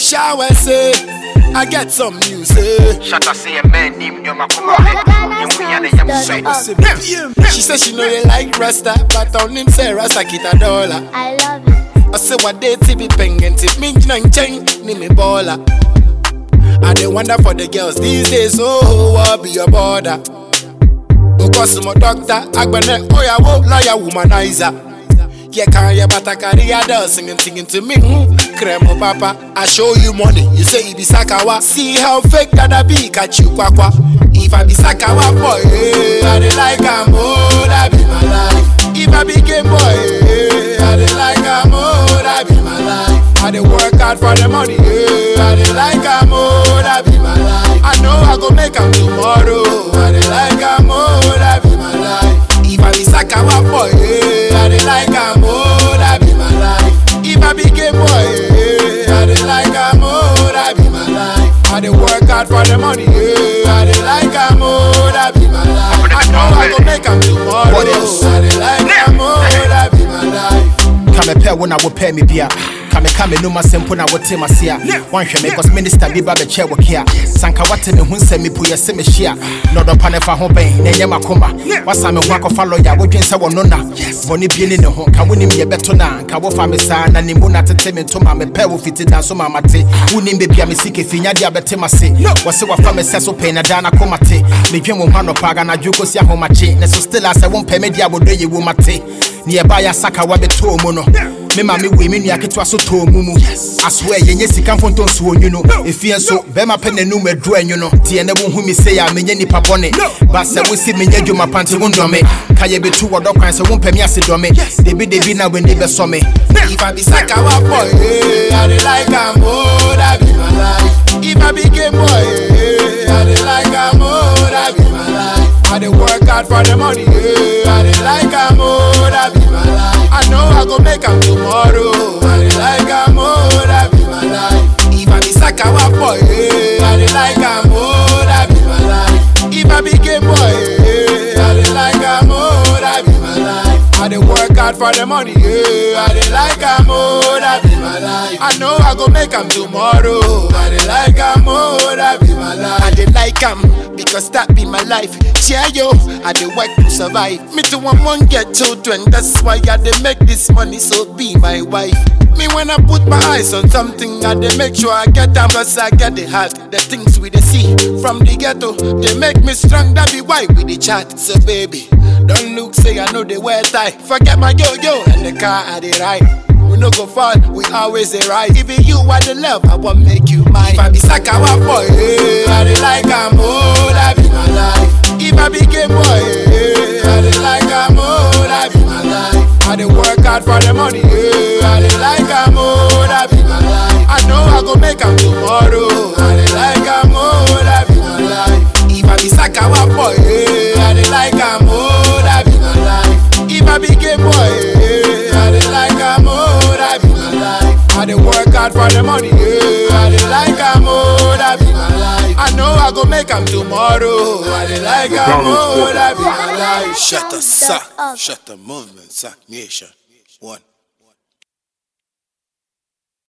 Shower say, I get some news. Eh. Shut up, say a man named Yoma Kuma. You hear the young straight. She said she know you like Rasta, but on him say Rasta kita dollar. I love it. I say what they be pengen tip me nang cheng ni me baller. I dey wonder for the girls these days, oh, what be your border? Because my doctor, agbene, oh yeah, wo, lawyer, womanizer. Yeah, can you but I carry a doll singing, singing to me. Mm, Cremo papa, I show you money. You say it be sakawa. See how fake that I be, catch you kwakwa. If I be sakawa boy, eh, I dey like am, oh, that be my life. If I be game boy, eh, I dey like am, oh, that be my life. I dey work hard for the money, eh, I dey like am, oh, that be my life. I know I go make am tomorrow, I dey like am, oh, that be my life. If I be sakawa boy, eh, I dey like am, oh, that be my life. If I be game boy, eh, I dey like am, oh, that be my life. I dey work hard for the money, eh, I dey like am, oh, that be my life. I know I go make am tomorrow, What else? I dey like am, oh, that be my life. kamepɛ wo na wopɛ me bia kameka me nom asɛm po na wote mase a woanhwɛ me cause minister bi ba bɛkyɛ wo kea sanka wate me ho nsɛm mi po yɛ sɛ mehyia na ɔdɔpa ne fa ho bɛn na ɛnyɛ makoma wasa me ho akɔfa lɔya wodwen sɛ wɔno na bɔne bie ne ne ho ka wonim yɛbɛto na nka wofa me saa na ne mu na tete me ntoma mepɛ wo fiti da so ma mate wonim bebia me sike finyade a bɛte mase wɔse wafa me sɛ so pɛi na daa na koma te medwen wo ho anɔpa aganadwo kɔsi ahomakye ne so still a sɛ wompɛ me de a wɔdɔ yɛ wo mate ne yɛba yɛ asaka wabɛtɔɔ mu no me ma me wei me nua ketewa so tɔɔ mu mu asoɛ yɛnyɛ sika mfonto nso onwu no ɛfie nso bɛrima pɛ n'anum aduru anwu no teɛ ne wohu me sei a menyɛ nnipa bɔne ba sɛ wosi menyɛ adwuma pa nte wo ndɔme ka yɛbɛtu wɔdɔ kwan sɛ wompɛ me ase dɔme debidebi na w'ani bɛsɔ me If I be sakawa boy, eh, I dey like am, oh, that be my life. If I be game boy, eh, I dey like am, oh, that be my life. I dey work hard for the money, eh, I dey like am, oh, that be my life. I know I go make am tomorrow, I dey like am, oh, that be my life. If I be sakawa boy, eh, I dey like am, oh, that be my life. If I be game boy, eh, I dey like am, oh, that be my life. I dey work hard for the money, yeah. I dey like am, oh, that be my life. I know I go make am tomorrow. I dey like am, oh, that be my life. I dey like am because that be my life. Yeah, yo, I dey work to survive. Me too, I won't get children. That's why I dey make this money, so be my wife. Me when I put my eyes on something, I dey make sure I get am, cause I get the heart. The things we dey see from the ghetto, they make me strong. That be why we dey chat. So baby, don't look say I know they wear tie. Forget my yo yo and the car I dey ride. We no go fall, we always dey right. Even you are the love, I want make you mine. If I be sakawa boy, eh, I dey like am, oh, that be my life. If I be gay boy, eh, I dey like am, oh, that be my life. I dey work hard for the money, eh, I dey like am, oh, that be my life. I know I go make am tomorrow, I dey like am, oh, that be my life. If I be sakawa boy, eh, I dey like am, oh, that be my life. If I be gay boy, eh, I dey like am, oh, that be my life. I dey work hard for the money, eh, I dey like am, oh, that be my life. I know I go make am tomorrow, I dey like am, oh, that be my life. Shut the suck, shut the movement, suck nation. One.